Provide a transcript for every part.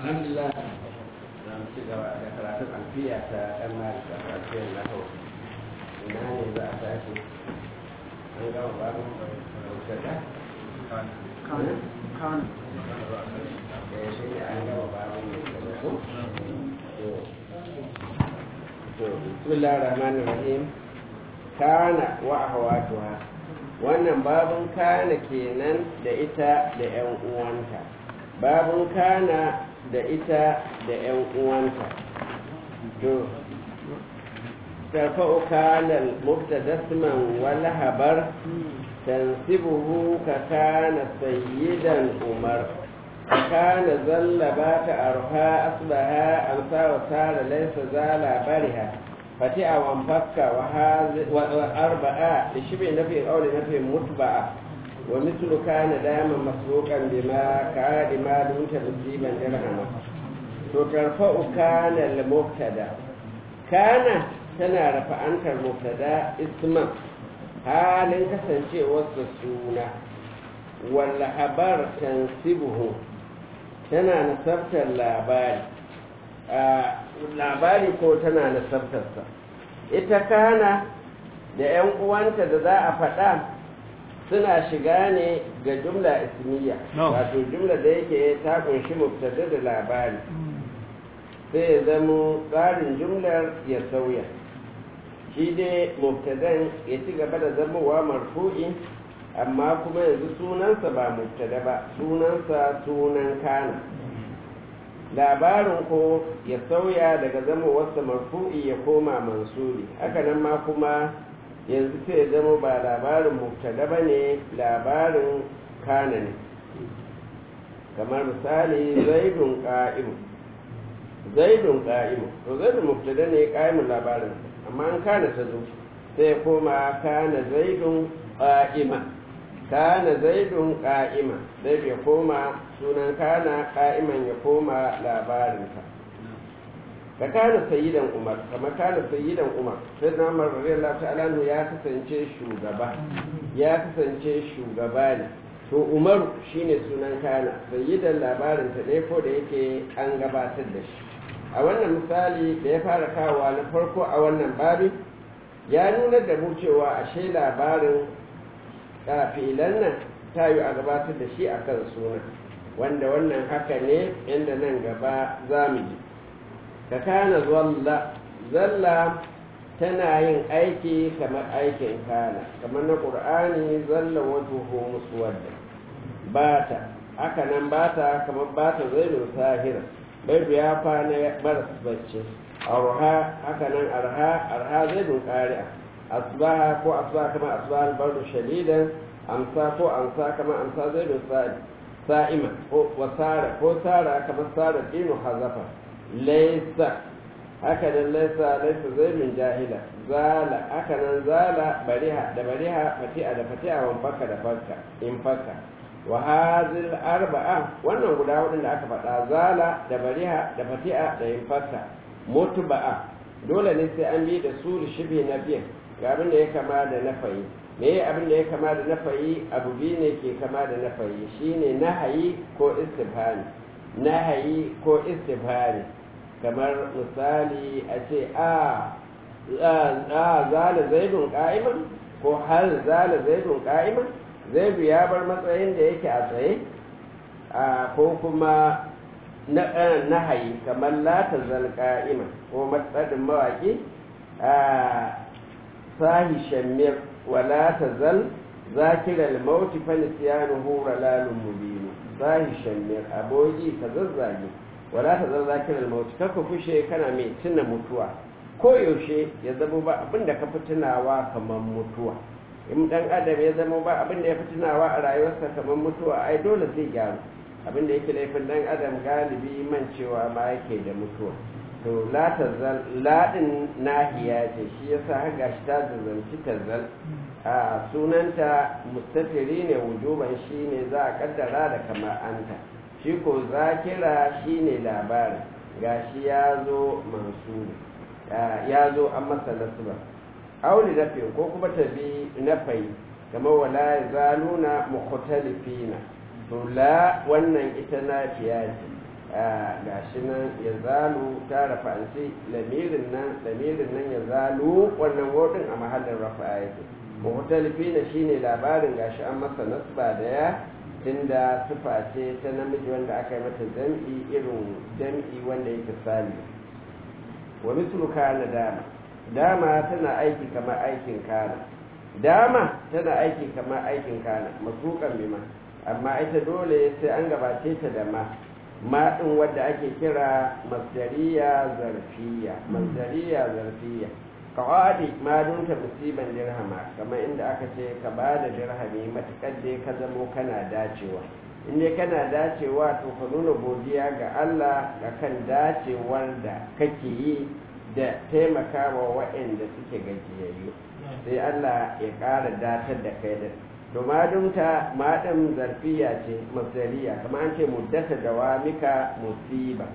alhamdulillah za mu ci gaba da karatun alfiya ta ɗan malik da alfiyar na hau ina ne za a tashi an gama babu mubtada kan eh shi ne an gama babu mubtada ko to bismillahir rahmanir rahim kana wa ahwatuha wannan babun kana kenan da ita da ƴan uwanta babun kana da ita da ƴan uwanta to ترفع كان المبتدا اسما والهبر تنسبه ككان سيدا عمر كان زل بات أرها أصبها أمسى وسار ليس زال برها فتئ وانفك وأربعة لشبه نفي أو لنفي متبعة ومثل كان دائما مسبوقا بما كان ما دمت مصيبا درهما ترفع كان المبتدا كان tana rafa'antar mubtada isman halin kasancewarsa suna walla habar tansibuhu tana nasabtar labari labari ko tana nasabtarsa ita kana da 'yan uwanta da za a faɗa suna shiga ne ga jumla ismiya wato jumla da yake ta kunshi mubtada da labari sai ya zamo tsarin jumlar ya sauya shi dai mubtadan ya ci gaba da zamowa marfu'i amma kuma yanzu sunansa ba mubtada ba sunansa sunan kana labarin ko ya sauya daga zamowarsa marfu'i ya koma mansuri haka nan ma kuma yanzu sai ya zama ba labarin mubtada ba ne labarin kana ne kamar misali zaidun ƙa'imu zaidun ƙa'imu to zaidun mubtada ne ƙa'imun labarin amma an kana ta zo sai ya koma kana zaidun ƙa'ima kana zaidun ƙa'ima zai ya koma sunan kana ƙa'iman ya koma labarinsa ka kana sayyidan umar kamar kana sayyidan umar sai na umar radiyallahu ta'ala ya kasance shugaba ya kasance shugaba ne to umaru shine sunan kana sayyidan labarinta ne ko da yake an gabatar da shi a wannan misali da ya fara kawowa na farko a wannan babin ya nuna da mu cewa ashe labarin filan nan ta yi a gabatar da shi a kan suna wanda wannan haka ne inda nan gaba za mu ji ka kana zalla zalla tana yin aiki kamar aikin kana kamar na ƙur'ani zalla wato musu wadda bata haka nan bata kamar bata zainul sahira baidu ya kwana maras bacci arha haka nan arha arha zai dun ƙari'a asbaha ko asbaha kama asbaha albardu shadidan amsa ko amsa kama amsa zai dun sa'ima ko wasara ko sara kama sara dinu hazafa laisa haka nan laisa laisa zai min jahila zala haka nan zala bariha da bariha fati'a da fati'a wan fakka da fakka in fakka wa hazil arba'a wannan guda hudun da aka faɗa zala da bariha da fati'a da infasa mutuba'a dole ne sai an bi da su da shibe na biyan ga abin da ya kama da nafayi me ya abin da ya kama da nafayi abu biyu ne ke kama da nafayi shine nahayi ko istifhani nahayi ko istifhani kamar misali a ce a zala zaidun qa'iman ko hal zala zaidun qa'iman zaidu ya bar matsayin da yake a tsaye ko kuma na hayi kamar lata zalƙa'ima ko matsadin mawaƙi sahi shammir wa lata zal zakirar mauti fanisiyanu hura lalun mubinu sahi shammir aboki ka zazzage wa lata zal zakirar mauti kaka fushe kana mai tuna mutuwa ko yaushe ya zama ba abinda ka fi tunawa kamar mutuwa in dan adam ya zama ba abin da ya fi tunawa a rayuwarsa kamar mutuwa ai dole zai gyaru abin da yake laifin dan adam galibi man cewa ma yake da mutuwa to la tazal ladin nahiya ce shi yasa har gashi ta zazanci tazal a sunanta mustafiri ne wujuban shi ne za a kaddara da kamar anta shi ko zakira shi ne labarin gashi ya zo mansuri ya zo an masa nasba auli nafin ko kuma ta bi nafai kamar wala ya zaluna mukhtalifina to la wannan ita nafiya ce gashi nan ya zalu ta rafa'anci lamirin nan lamirin nan ya zalu wannan wodin a mahallin rafa'a yake muhtalifi na shine labarin gashi an masa nasba da ya tunda sifa ce ta namiji wanda aka yi mata jam'i irin jam'i wanda yake sali wa mislu kana dama dama tana aiki kamar aikin kana dama tana aiki kamar aikin kana masukan bima amma ita dole sai an gabace ta da ma ma din wadda ake kira masdariya zarfiya masdariya zarfiya kawadi ma dunta musiban dirhama kamar inda aka ce ka ba da dirhami matukar dai ka zamo kana dacewa in dai kana dacewa to ka nuna godiya ga Allah ga kan dacewar da kake yi da taimakawa waɗanda suke gajiyayyu sai Allah ya ƙara datar da kai da to madumta madam zarfiya ce masdariya kamar an ce muddata dawamika musiba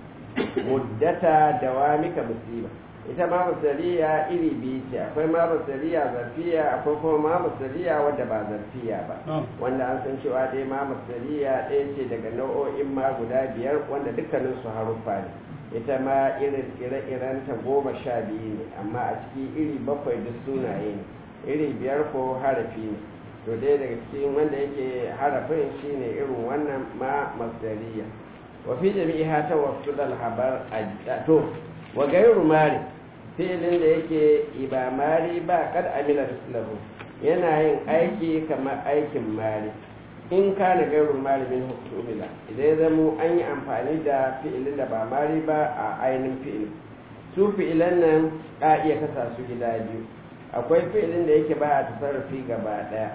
muddata dawamika musiba ita ma masdariya iri biyu ce akwai ma masdariya zarfiya akwai kuma ma masdariya wadda ba zarfiya ba wanda an san cewa dai ma masdariya ɗaya ce daga nau'o'in ma guda biyar wanda dukkanin su haruffa ne ita ma irin ire-irenta goma sha biyu ne amma a ciki iri bakwai duk sunaye ne iri biyar ko harafi ne to dai daga cikin wanda yake harafin shine irin wannan ma masdariya wa fi jami'iha ta wasu habar to wa gairu mari filin da yake iba mari ba kad amila mislahu yana yin aiki kamar aikin mari in kana gairu mari min hukumila idan ya zamo an yi amfani da fi'ilin da ba mari ba a ainihin fi'il su fi'ilan nan a iya kasa su gida biyu akwai fi'ilin da yake ba a tasarrufi gaba daya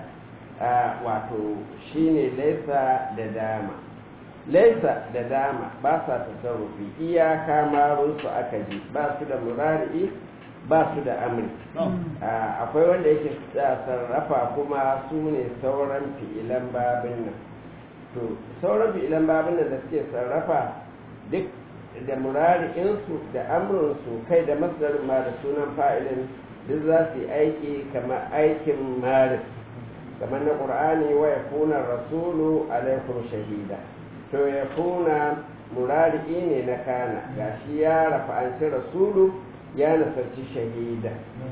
wato shine laisa da dama laisa da dama ba sa tasarrufi iyaka marunsu aka ji ba su da murari'i ba su da amri akwai wanda yake sarrafa kuma su ne sauran fi'ilan babin nan to sauran fi'ilan babin nan da suke sarrafa duk da murari'insu da amrinsu kai da masdarin ma da sunan fa'ilin duk za su yi aiki kamar aikin maris kamar na ƙur'ani wa ya kuna rasulu alaikum shahida to ya kuna murari'i ne na kana gashi ya rafa'anci rasulu ya nasarci shahida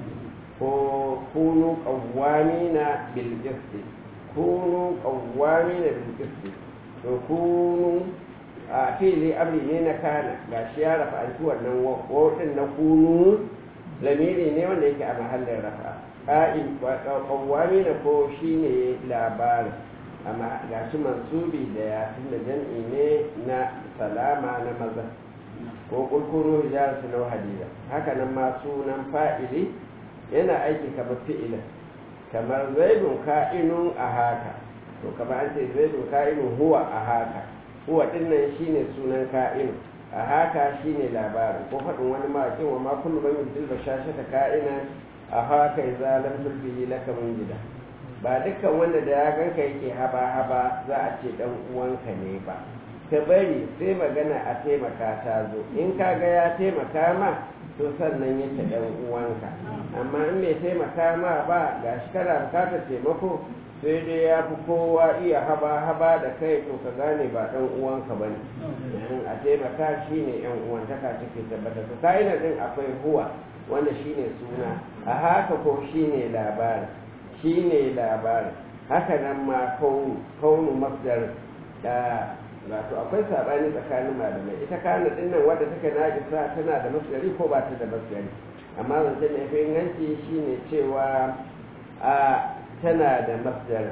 ko kunu qawwamina bil qisti kunu qawwamina bil qisti to kunu a fili amri ne na kana gashi ya rafa'anci wannan wadin na kunu lamiri ne wanda yake a mahallin rafa ƙa'in qawwamina ko shine labarin amma ga shi mansubi da ya tunda jam'i ne na salama na maza ko kulkuru hijar su nau hadida haka nan ma sunan fa'ili yana aiki kamar fi'ila kamar zaidun ka'inun a haka to kamar an ce zaidun ka'inun huwa a haka huwa din nan shine sunan ka'inu a haka shine labarin ko faɗin wani mawaƙin wa ma kullu man yudil bashashata ka'inan a haka idza lam tulbihi laka min gida ba dukkan wanda da ya ganka yake haba-haba za a ce dan uwanka ne ba ka bari sai magana a taimaka ta zo in ka ga ya taimaka ma to sannan yake dan uwanka amma in bai taimaka ma ba ga shi kana bukatar taimako sai dai ya fi kowa iya haba-haba da kai to ka gane ba dan uwanka ba ne a taimaka shi ne yan uwantaka take tabbata to ka'ina din akwai huwa wanda shine suna a haka ko shine labarin shi ne labarin haka nan ma kaunu masdar da wato akwai sabani tsakanin malamai ita kana dinnan wadda take najisa tana da masdari ko ba ta da masdari amma zance mai fi inganci shine cewa a tana da masdar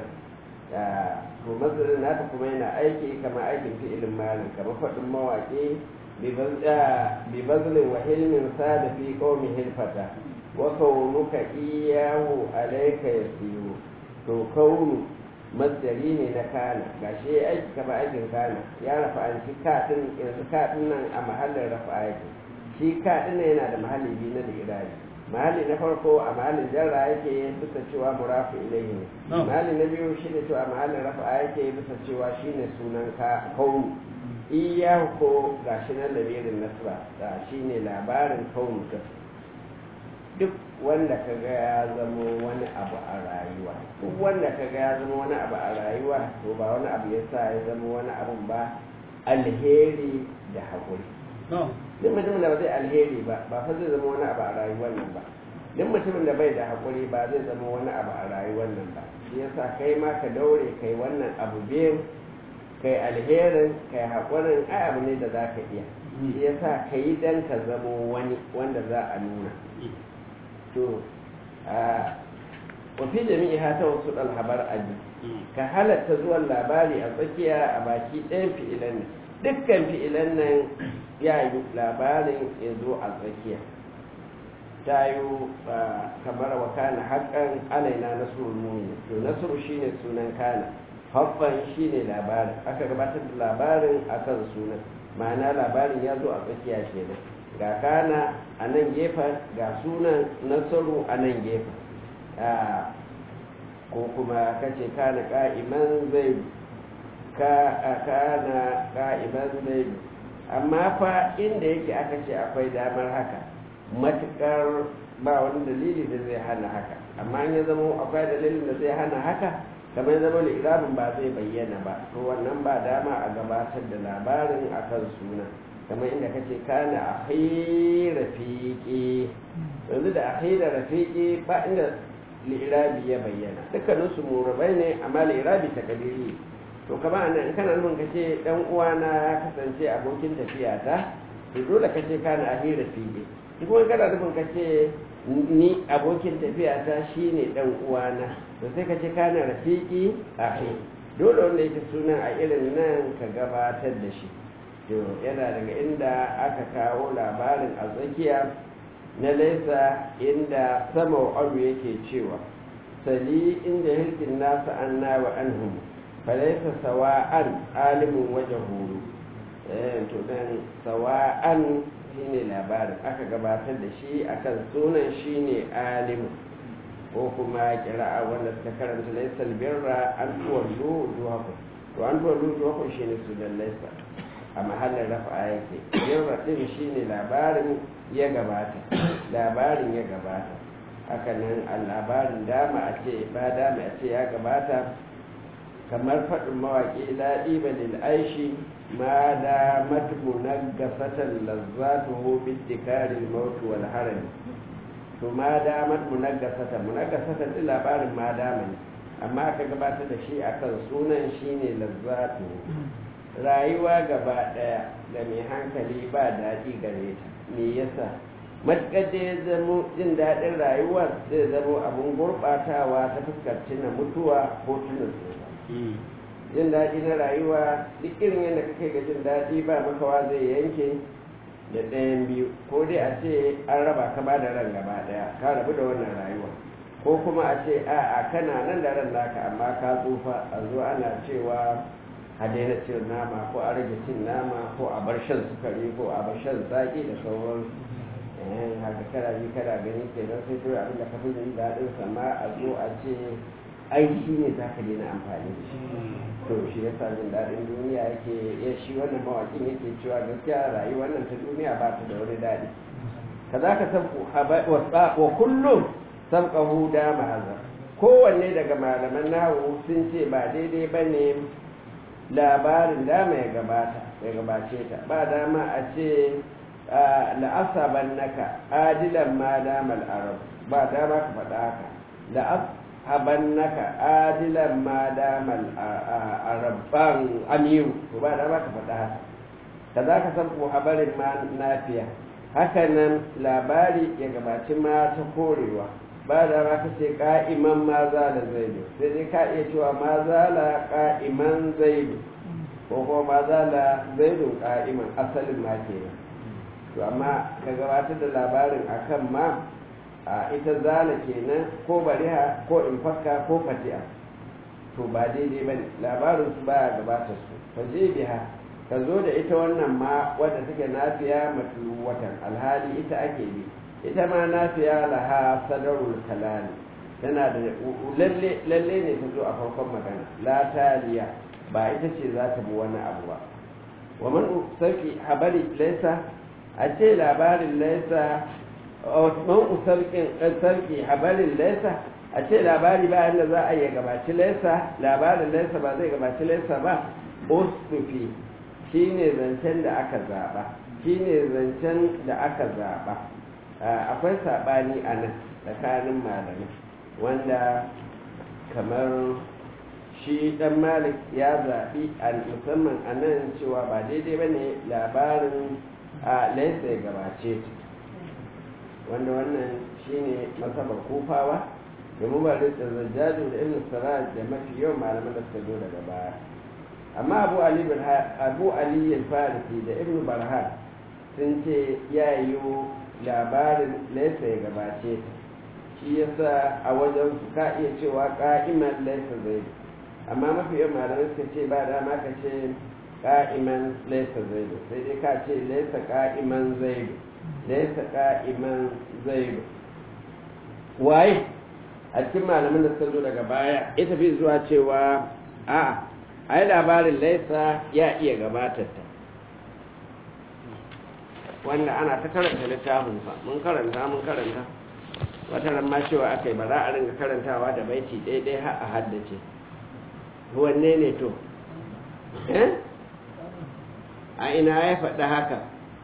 to masdarin nata kuma yana aiki kamar aikin fi'ilin malin kamar faɗin mawaƙi bi bazlin wa hilmin sa da fi qaumi hilfata wa kaunuka iyahu alayka yasiru to kaunu masdari ne na kana gashi aiki kama aikin kana ya rafa an shi katin yanzu katin nan a mahallin rafa aiki shi katin nan yana da mahalli biyu na digirari mahalli na farko a mahallin jarra yake bisa cewa murafu ilayhi ne mahalli na biyu shi ne cewa mahallin rafa yake bisa cewa shine sunan ka kaunu iyahu ko gashi nan lamirin nasra da shine labarin kaunu duk wanda ka ga ya zama wani abu a rayuwa duk wanda ka ga ya zama wani abu a rayuwa to ba wani abu ya sa ya zama wani abu ba alheri da haƙuri duk mutumin da ba zai alheri ba ba fa zai zama wani abu a rayuwar nan ba duk mutumin da bai da haƙuri ba zai zama wani abu a rayuwar nan ba shi yasa kai ma ka daure kai wannan abu biyu kai alherin kai haƙurin ai abu ne da za ka iya shi yasa ka yi dan ka zamo wani wanda za a nuna to a wafi jami'i hata wasu ɗalhabar aji ka halatta zuwan labari a tsakiya a baki ɗayan fi'ilan nan dukkan fi'ilan nan ya yi labarin ya zo a tsakiya ta yi kamar wa kana haƙƙan alaina nasrul mu'min to nasru shine sunan kana haffan shine labarin aka gabatar da labarin akan sunan ma'ana labarin ya zo a tsakiya kenan ga kana a nan gefen ga sunan nasaru a nan gefen ko kuma kace kana ka'iman zai ka kana ka'iman zai amma fa inda yake aka ce akwai damar haka matukar ba wani dalili da zai hana haka amma in ya zama akwai dalilin da zai hana haka kamar zama li'irabin ba zai bayyana ba to wannan ba dama a gabatar da labarin akan suna kamar inda kace kana ahi rafiqi yanzu da ahi da rafiqi ba inda li'irabi ya bayyana dukkanin su murabai ne amma li'irabi ta kadiri to kama anan in kana nufin kace dan uwana ya kasance abokin tafiya ta to dole kace kana ahi rafiqi kuma kana nufin kace ni abokin tafiya ta shine dan uwana to sai ka ce kana rafiki ahi dole wanda yake sunan a irin nan ka gabatar da shi to yana daga inda aka kawo labarin a tsakiya na laisa inda sama abu yake cewa sali inda hilkin nasa anna wa anhum falaisa sawa'an alimin waje huru to dan sawa'an shine labarin aka gabatar da shi akan sunan shine alimu ko kuma kira'a wanda suka karanta laisal birra an tuwallu duhakum to an tuwallu duhakum shine sunan laisa a mahallin rafa yake birra din shine labarin ya gabata labarin ya gabata haka nan a labarin dama a ce ba dama a ce ya gabata kamar faɗin mawaƙi daɗi ba lil aishi ma da matubu na gasatan lazzatuhu bittikarin mautu wal harami to ma da matubu na gasatan munagasatan ɗin labarin ma dama ne amma aka gabatar da shi akan sunan shine lazzatu rayuwa gaba ɗaya da mai hankali ba daɗi gare ta me yasa matuƙar da ya zamo jin daɗin rayuwar zai zamo abin gurɓatawa ta fuskar tuna mutuwa ko tuna tsufa jin daɗi na rayuwa duk irin yadda kake ga jin daɗi ba makawa zai yanke da ɗayan biyu ko dai a ce an raba ka ba da ran gaba ɗaya ka rabu da wannan rayuwa ko kuma a ce a'a kana nan da ran naka amma ka tsufa a zo ana cewa a daina cin nama ko a rage cin nama ko a bar shan sukari ko a bar shan zaƙi da sauran haka kana ji kana gani kenan sai kawai abin da ka fi jin daɗin sama a zo a ce ai shi ne za ka daina amfani da shi to shi ya sa jin daɗin duniya yake ya shi wannan mawaƙin yake cewa gaskiya rayuwar nan ta duniya ba ta da wani daɗi ka za ka san wa kullum san ƙahu da ma'azar kowanne daga malaman nahu sun ce ba daidai ba ne labarin dama ya gabata ya gabace ta ba dama a ce la'asaban naka adilan ma damal arab ba dama ka faɗa haka la'asaban naka adilan ma damal arabban amiru to ba dama ka faɗa haka ka za ka san ko habarin ma nafiya haka nan labari ya gabaci ma ta korewa ba da ma ka ce ka'iman ma za da zaidu sai dai ka iya cewa ma za la ka'iman zaidu ko kuma ma za la zaidu ka'iman asalin ma kenan to amma ka gabatar da labarin akan ma a ita zala kenan ko bariha ko infakka ko fati'a to ba daidai ba ne labarin su baya gabatar su fa je biha ka zo da ita wannan ma wadda take nafiya matulu watan alhali ita ake bi ita ma nafiya laha sadarul kalami tana da lalle lalle ne ta zo a farkon magana la taliya ba ita ce za ta bi wani abu ba wa man sarki habari laysa a ce labarin laisa man usarkin sarki habarin laisa a ce labari ba yadda za a yi gabaci laisa labarin laisa ba zai gabaci laisa ba ustufi shine zancen da aka zaɓa shine zancen da aka zaɓa akwai saɓani a nan tsakanin malamai wanda kamar shi ɗan malik ya zaɓi a musamman a nan cewa ba daidai ba ne labarin a laisa ya gabace ta wanda wannan shine masabar kufawa da mubarak da zajjaju da ibn saraj da mafi yawan malaman da suka zo daga baya amma abu ali abu ali al-farisi da ibn barhan sun ce ya yi labarin laisa ya gabace ta shi yasa a wajen su ka iya cewa ka'iman laisa zai amma mafi yawan malamai suka ce ba dama ka ce ka'iman laisa zai sai dai ka ce laisa ka'iman zai laisa ka'iman zai waye a cikin malamin da suka zo daga baya ita fi zuwa cewa a ai labarin laisa ya iya gabatar ta wanda ana ta karanta littafin fa mun karanta mun karanta wata ran ma cewa aka yi ba za a ringa karantawa da baiti daidai har a haddace wanne ne to eh a ina ya faɗi haka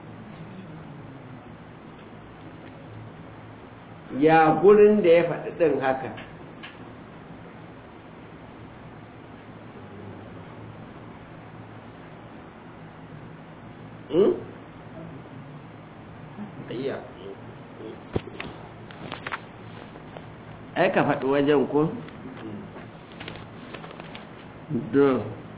ya gurin da ya faɗi ɗin haka ai ka faɗi wajen ko? do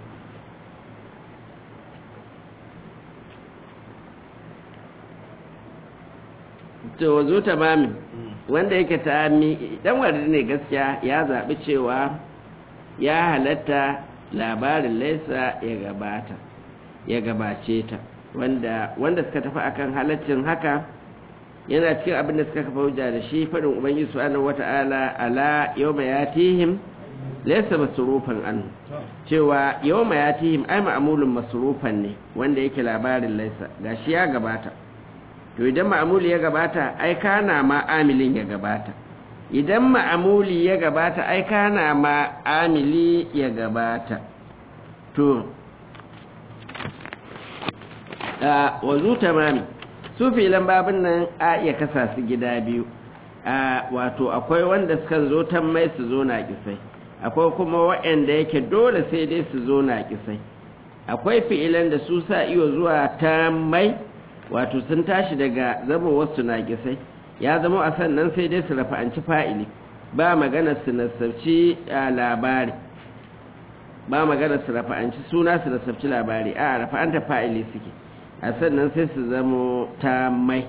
to wazo tamami wanda yake tami dan wanda ne gaskiya ya zaɓi cewa ya halatta labarin laisa ya gabata ya gabace ta wanda wanda suka tafi akan halaccin haka yana cikin abin da suka kafa hujja da shi faɗin ubangiji subhanahu wata'ala ala yawma yatihim laysa masrufan an cewa yawma yatihim ai ma'mulun masrufan ne wanda yake labarin laysa gashi ya gabata to idan ma'amuli ya gabata ai kana ma amilin ya gabata idan ma'amuli ya gabata ai kana ma amili ya gabata to a wazu tamami su filan babin nan a iya kasa su gida biyu a wato akwai wanda suka zo mai su zo na kisai akwai kuma waɗanda yake dole sai dai su zo na kisai akwai fi'ilan da su sa iyo zuwa mai wato sun tashi daga zama wasu na kisai ya zama a sannan sai dai su rafa'anci fa'ili ba magana su nasabci labari ba magana su rafa'anci suna su nasabci labari a rafa'anta fa'ili suke a sannan sai su zama ta mai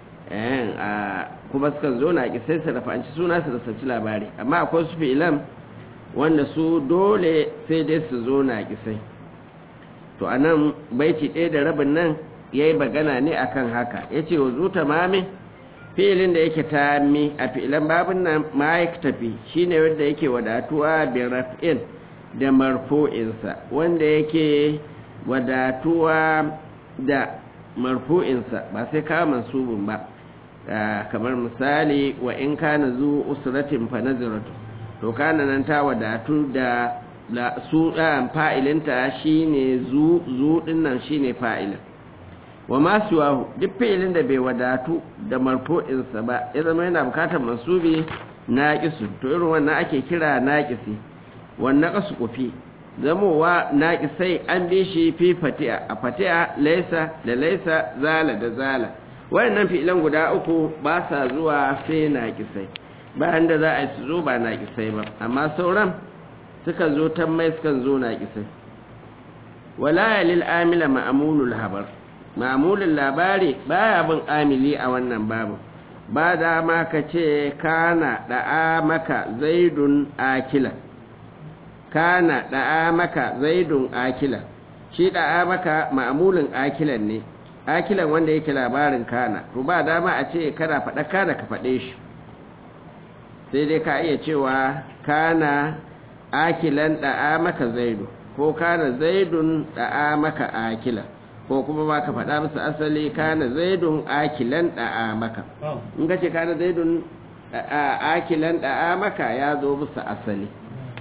kuma sukan zo na kisai su rafa'anci suna su nasabci labari amma akwai su fi'ilan wanda su dole sai dai su zo na kisai to a nan baiti ɗaya da rabin nan ya yi magana ne akan haka ya ce wa zuta mami filin da yake tami a filan babin nan ma ya tafi shi ne wanda yake wadatuwa bin raf'in da marfu'insa wanda yake wadatuwa da marfu'insa ba sai kawo mansubin ba kamar misali wa in kana zu usratin fa nazaratu to kana nan ta wadatu da la su fa'ilinta shine zu zu dinnan shine fa'ilin wa ma siwahu duk fi'ilin da bai wadatu da marfu'insa ba ya zama yana bukatar mansubi naqisu to irin wannan ake kira naqisi wannan qasu kufi zamowa naqisai an bi shi fi fati'a a fati'a laysa da laysa zala da zala wayannan fi'ilan guda uku ba sa zuwa sai naqisai bayan da za a yi su zo ba naqisai ba amma sauran suka zo tammai suka zo naqisai wala lil amila ma'mulul habar ma'amulin labari baya bin amili a wannan babu ba da ma ka ce kana da'a maka zaidun akila kana da'a maka zaidun akila shi da'a maka ma'amulin akilan ne akilan wanda yake labarin kana to ba dama a ce kana faɗa kana ka faɗe shi sai dai ka iya cewa kana akilan da'a maka zaidu ko kana zaidun da'a maka akila ko kuma ba ka faɗa musu asali kana zaidun akilan da'a maka in ka ce kana zaidun akilan da'a maka ya zo musu asali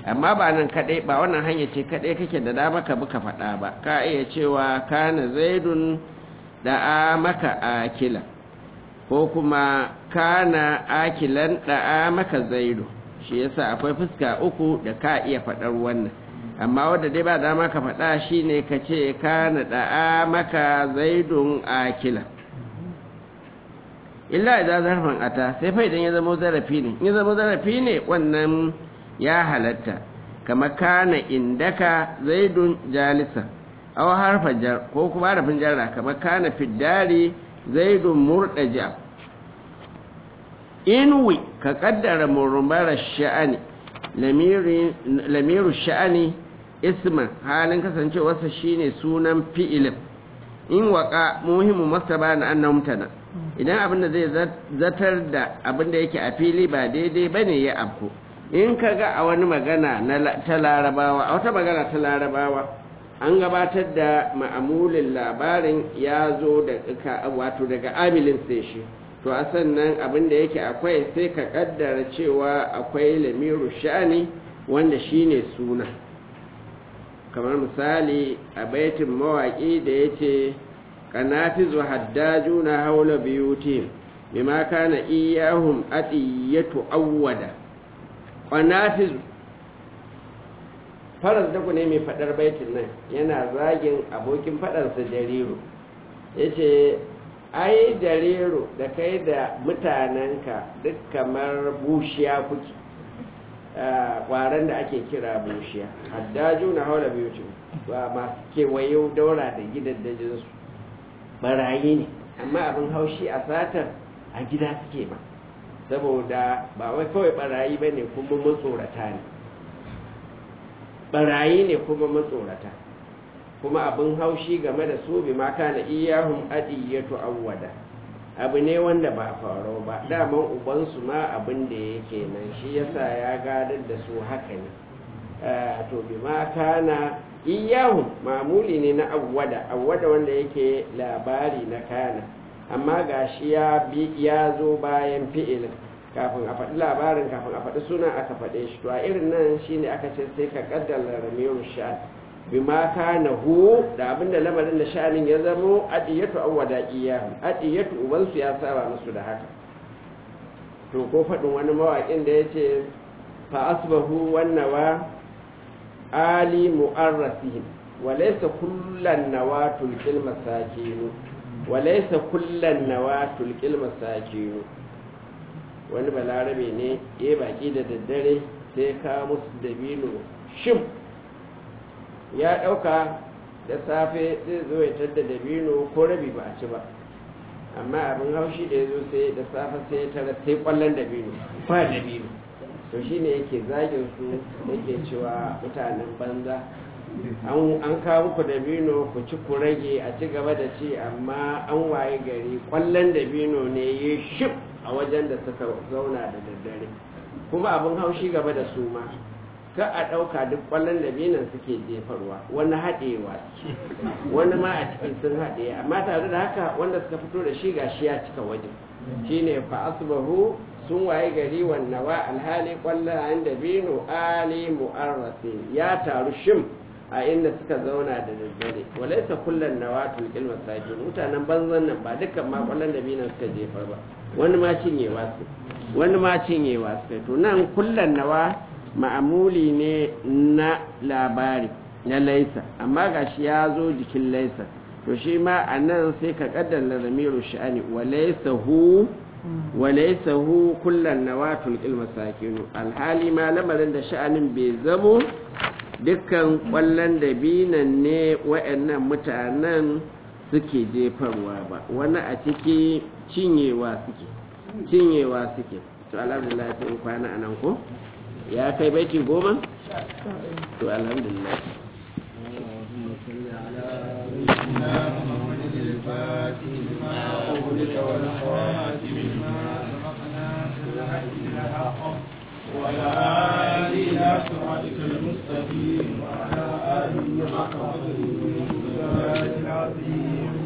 amma ba nan kadai ba wannan hanya ce kadai kake da dama ka buka faɗa ba ka iya cewa kana zaidun da maka akila ko kuma kana akilan da maka zaidu shi yasa akwai fuska uku da ka iya faɗar wannan amma wadda dai ba dama ka faɗa shine ka ce kana da maka zaidun akila illa idan zarfin ata sai fa idan ya zama zarafi ne ya zama zarafi ne wannan ya halatta kama kana indaka zaidun jalisa aw harfa jar ko kuma harfin jarra kama kana fiddari zaidun murdaja inwi ka kaddara murmara sha'ani lamiru sha'ani isma halin kasancewarsa shine sunan fi'ilin in waka muhimmu masaba na annan mutana idan abin da zai zatar da abin da yake a fili ba daidai bane ya afko in ka ga a wani magana ta larabawa a wata magana ta larabawa an gabatar da ma'amulin labarin ya zo da wato daga amilin sai shi to a sannan abin da yake akwai sai ka kaddara cewa akwai lamiru sha'ani wanda shine suna kamar misali a baitin mawaƙi da ya ce kanafizu haddajuna haula biyutim bima kana iyahum atiyatu awwada kanafizu faras da ne mai fadar baitin nan yana zagin abokin fadarsa jariru yace ai jariru da kai da mutanenka duk kamar bushiya kuke kwaran da ake kira bushiya haddaju na haula biyutim ba masu kewaye daura da gidan dajinsu barayi ne amma abin haushi a satar a gida suke ba saboda ba wai kawai barayi ba ne kuma matsorata ne barayi ne kuma matsorata kuma abin haushi game da su bi maka na iyahun adiyyatu awwada abu ne wanda ba faro ba daman ubansu ma abin da yake nan shi yasa ya gadar da su haka ne to bi maka na iyahun mamuli ne na awwada awwada wanda yake labari na kana amma gashi ya bi ya zo bayan fi'ilin kafin a faɗi labarin kafin a faɗi sunan aka faɗe shi to a irin nan shine aka ce sai ka kaddara ramiru sha'an bi ma kana hu da abinda lamarin da sha'anin ya zamo adiyatu awwada iyahu adiyatu ubansu ya saba musu da haka to ko faɗin wani mawaƙin da ya ce fa asbahu wannawa ali mu'arrasihim walaysa kullan nawatul qil masakin walaysa kullan nawatul qil masakin wani balarabe ne ya baki da daddare sai ka musu dabino shim ya dauka da safe zai zo ya tadda dabino ko rabi ba a ci ba amma abin haushi da ya zo sai da safe sai ya tara sai kwallon dabino ba dabino to shi ne yake zagin su yake cewa mutanen banza an kawo ku dabino ku ci ku rage a ci gaba da ci amma an waye gari kwallon dabino ne ya shif a wajen da suka zauna da daddare kuma abin haushi gaba da su ma ka a ɗauka duk kwallon dabinon suke jefarwa wani haɗewa wani ma a cikin sun haɗe amma tare da haka wanda suka fito da shi gashi ya cika wajen shine fa asbahu sun waye gari wannawa alhali kwallayen da bino ali mu'arrasi ya taru shim a inda suka zauna da daddare walaisa kullum nawa tulkil masaki mutanen banzan nan ba dukkan ma kwallon da bino suka jefar ba wani ma cinyewa su wani ma cinyewa su to nan kullum nawa ma'amuli ne na labari na laisa amma gashi ya zo jikin laisa to shi ma a nan sai ka kaddara zamiru sha'ani walaisa hu walaisa hu kullan nawatul ilma sakinu alhali ma lamarin da sha'anin bai zamo dukkan kwallon da binan ne wa'annan mutanen suke jefarwa ba wani a ciki cinyewa suke cinyewa suke to alhamdulillah sai kwana anan ko ya kai baiti goma to alhamdulillah وعلى آله إلى صراطك المستقيم وعلى آله حق قدره العظيم